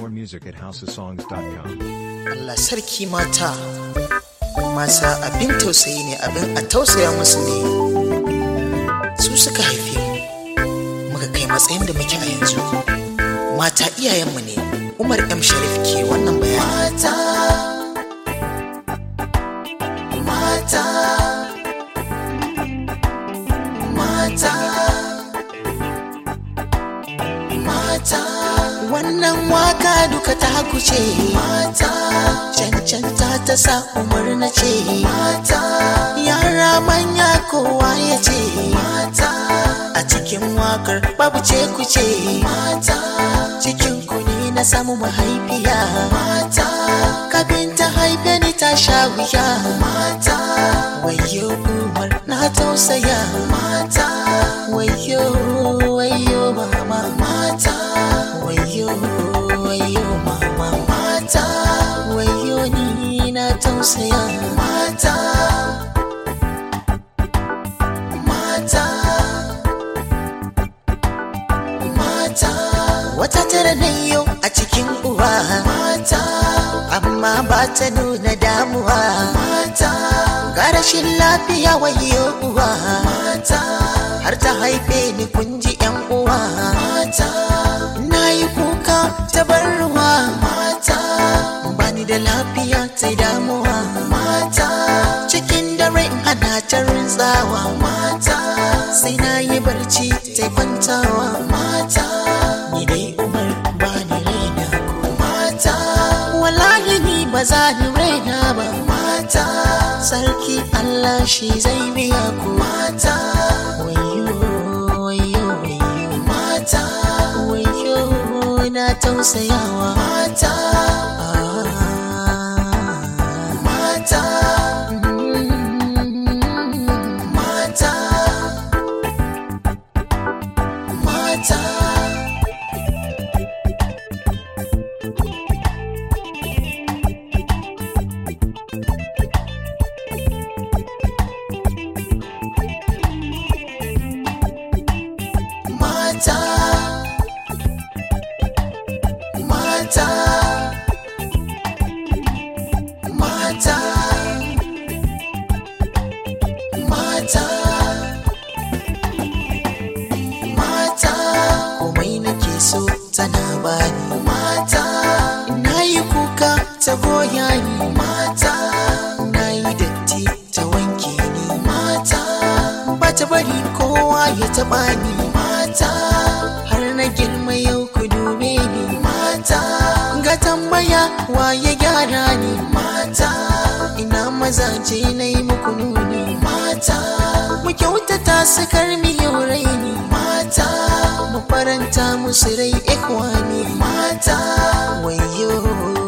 More music at houseofsongs.com. Allah sarki mata mata abin tausayi ne abin a tausaya musu ne su suka haife mu muka kai matsayin da muke a yanzu mata iyayenmu ne umar m sharif ke wannan bayani mata mata mata mata wannan waka duka ta kuce mata cancanta ta sa umar na ce mata yara manya kowa ya ce mata a cikin wakar babu ce kuce mata cikin kuni na samu mahaifiya mata kafin ta haife ni ta sha wuya mata wayo umar na tausaya mata wayo wayo mama mata wayo wayo mama mata wayo ni na tausaya mata mata mata wata tara na yau a cikin uwa mata amma ba ta nuna damuwa mata ga rashin lafiya wayo uwa mata har ta haife ni kun ji yan uwa mata na yi kuka ta bar ruwa mata bani da lafiya ta damuwa mata cikin dare ana ta rintsawa mata sai na yi barci ta kwantawa mata ni dai umar bani raina ko mata wallahi ni ba za ni raina ba mata sarki allah shi zai biya ku mata wayo wayo wayo mata wayo na tausayawa mata mata mata mata mata mata mata mata mata komai nake so tana bani mata na yi kuka ta goya ni mata na yi datti ta wanke ni mata ba ta bari kowa ya taɓa ni mata har na girma yau ku dube ni mata ga tambaya wa ya gyara ni mata ina mazaje na yi muku nuni mata mu kyautata su karmi yau raini mata mu faranta musu rai ikwani mata wayo